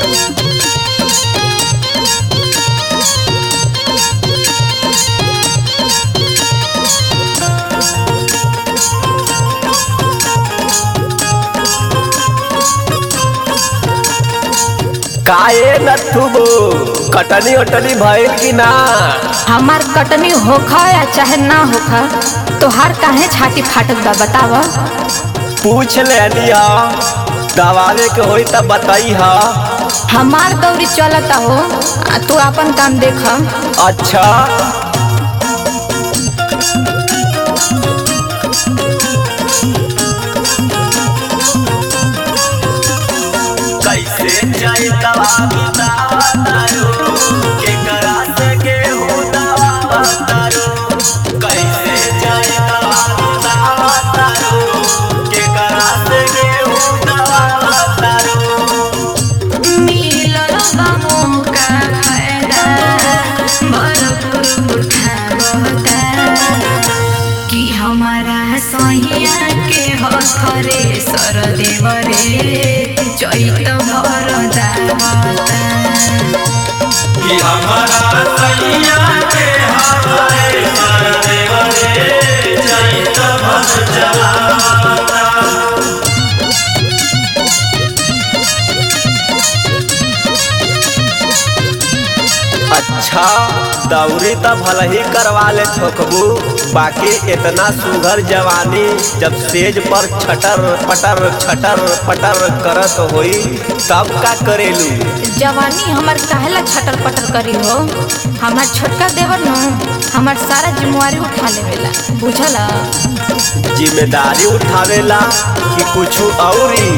काए नथुबो कटनी उटनी भइल कि ना हमार कटनी होखा या चाहे ना होखा तोहार काहे छाती फाटत बा बताव पूछ लेनी हा दवावे के होई तब बताई हा हमार दौरी चलता हो आ तू अपन काम देख अच्छा कैसे जाई दवा बतावा तारो के करा से के हो दवा बतारो कैसे जाई दवा बतावा तारो के करा से के हो दवा बतारो मिलल बा मौका फायदा भरपूर उठावता कि हमारा सहिया के हथरे सर देवरे चैत भर दावता कि हमारा सैया के हमारे सर देवरे चैत भर चलावता अच्छा दौरी त भल ही करवा ले ठोकबू बाकी इतना सुघर जवानी जब सेज पर छटर पटर छटर पटर करत होई तब का करेलू जवानी हमार काहेला छटर पटर करी हो हमार छोटका देवर न हमार सारा जिम्मेवारी उठा लेवेला बुझल जिम्मेदारी उठावेला कि कुछ औरी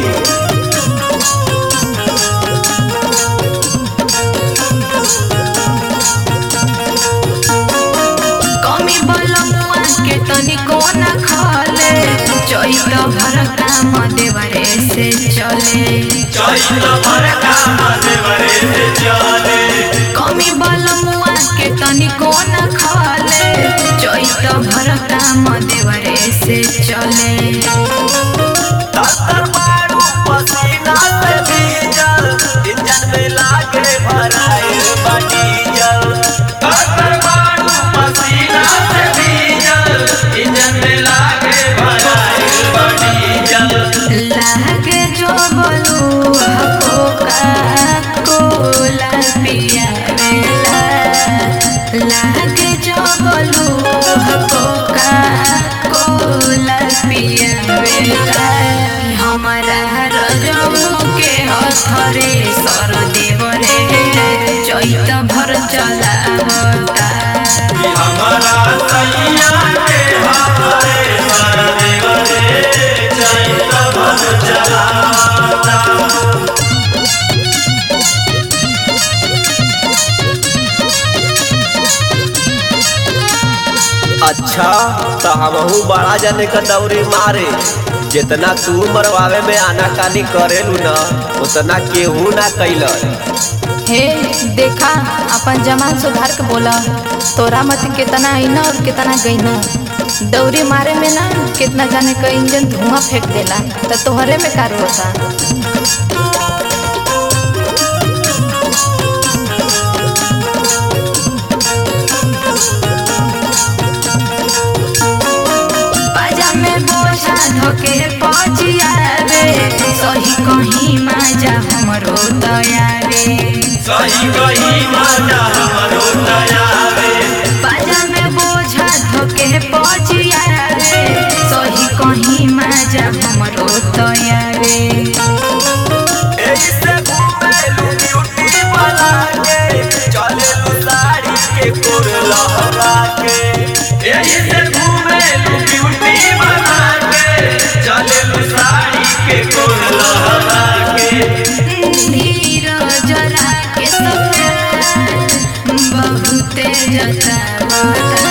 कमी बलमुआ के तनिको न खाले चैत भर काम देवरे से चले कमी बलमुआ के तनिको न खाले चैत भर काम देवरे से चले तत्तर मारू पसीना से भीजल इंजन में लागे भराए डीजल तत्तर मारू पसीना से भीजल इंजन में लागे भराए डीजल लागे जो बोलू हकोका कोला पिया वेला लागे जो बोलू हकोका कोला पिया वेला हमारा रजमू के हथरे सर देवरे चैत भर चला हमारा सैया के हमारे सर देवरे चैत भर चलावता अच्छा तो हमहू बड़ा जने का दौरी मारे जितना तू मरवावे में आनाकानी करेलू न उतना केहू ना कैलन हे देखा अपन जमान सुधार के बोला तोरा मत कितना आईना और कितना गईना दौरी मारे में ना कितना जाने का इंजन धुआं फेंक देला तो तोहरे में कार होता पाजा में बोझा धोके पहुंचिया रे सही कहीं माजा हमरो दयावे सही कही माता हमरो दयावे बाजा में बोझा धोके पहुंचिया रे सही कहीं माजा हमरो दयावे ऐसे घूमेलू ब्यूटी बना के चलेलू साड़ी के कोर लहरा के ऐसे घूमेलू ब्यूटी बना के चलेलू साड़ी के कोर लहरा के धीरज राके सप्यार बहुते जतावता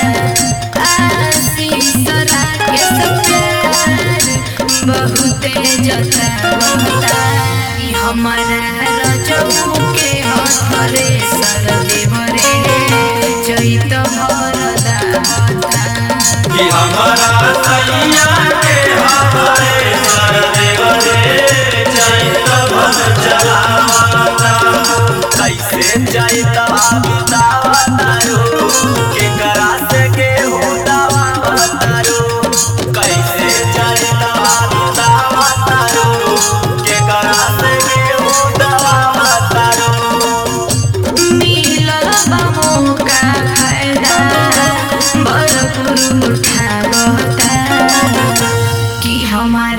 आशीष राके सप्यार बहुते जतावता ई हमारा रजऊ के हथरे सर देवरे चैत भर दावता कि हमारा सैया के हमारे सर देवरे चैत भर चलावा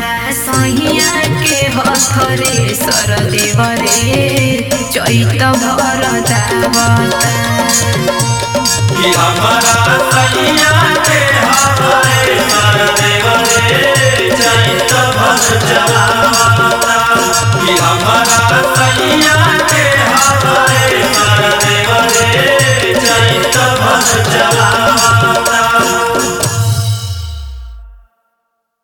हमारा सहिया के हथरे सर देवरे चैत भर दावता कि हमारा सैया के हमारे सर देवरे चैत भर चला